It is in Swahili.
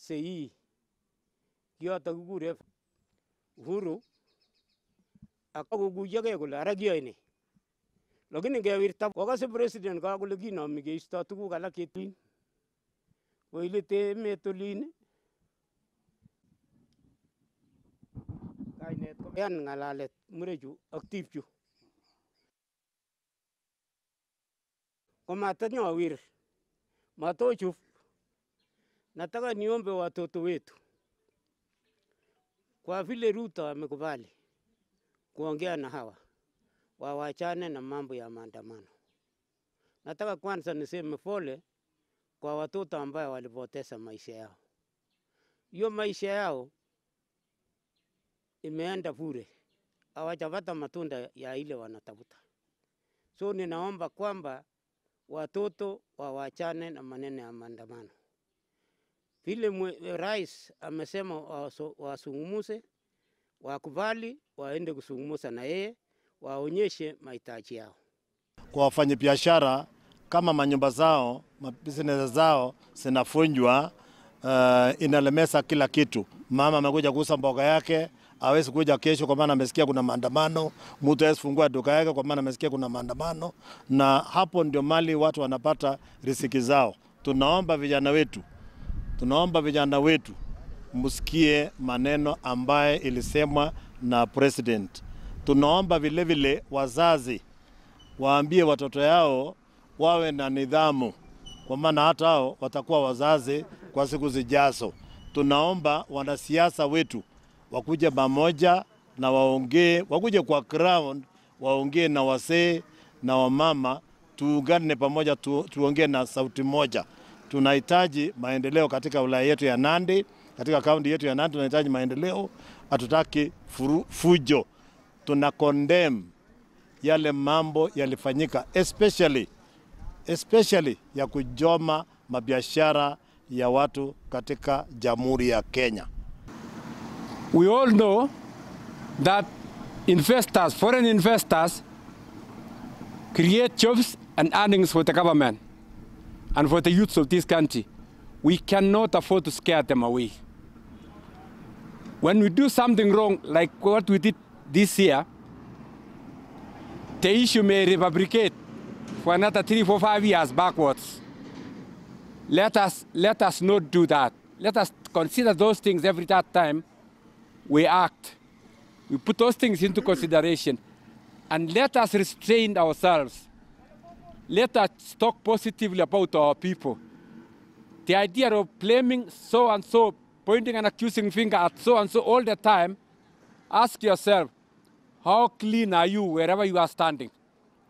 sei kioto kikure Uhuru akakokuyokei kole ara kiyoe ne lakini ngewirta kokase president kakole kinomi keisto tuguk alak chetin koilite emet olin kainet koyan ng'alalet murechu ak tipchu komatanyawir matochuf nataka niombe watoto wetu kwa vile Ruto amekubali kuongea na hawa wawachane na mambo ya maandamano. Nataka kwanza niseme pole kwa watoto ambayo walipoteza maisha yao. Hiyo maisha yao imeenda bure, hawajapata matunda ya ile wanatafuta. So ninaomba kwamba watoto wawachane na maneno ya maandamano. Vile mwe- rais amesema waso- wasungumuse, wakubali, waende kusungumusa na yeye, waonyeshe mahitaji yao. kwa wafanyabiashara kama manyumba zao mabusiness zao zinafunjwa, uh, inalemesa kila kitu. Mama amekuja kuuza mboga yake hawezi kuja kesho kwa maana amesikia kuna maandamano. Mtu hawezi fungua duka yake kwa maana amesikia kuna maandamano, na hapo ndio mali watu wanapata riziki zao. Tunaomba vijana wetu, tunaomba vijana wetu msikie maneno ambaye ilisemwa na president. Tunaomba vile vile wazazi waambie watoto yao wawe na nidhamu, kwa maana hata hao watakuwa wazazi kwa siku zijazo. Tunaomba wanasiasa wetu wakuje pamoja na waongee, wakuje kwa ground waongee na wasee na wamama, tuungane pamoja, tu, tuongee na sauti moja. Tunahitaji maendeleo katika wilaya yetu ya Nandi, katika kaunti yetu ya Nandi tunahitaji maendeleo, hatutaki furu- fujo. Tuna condemn yale mambo yalifanyika especially, especially ya kujoma mabiashara ya watu katika Jamhuri ya Kenya. We all know that investors, foreign investors, create jobs and earnings for the government and for the youths of this country. We cannot afford to scare them away. When we do something wrong, like what we did this year, the issue may refabricate for another three, four, five years backwards. Let us, let us not do that. Let us consider those things every that time we act. We put those things into consideration and let us restrain ourselves. Let us talk positively about our people. The idea of blaming so and so, pointing an accusing finger at so and so all the time, ask yourself, how clean are you wherever you are standing?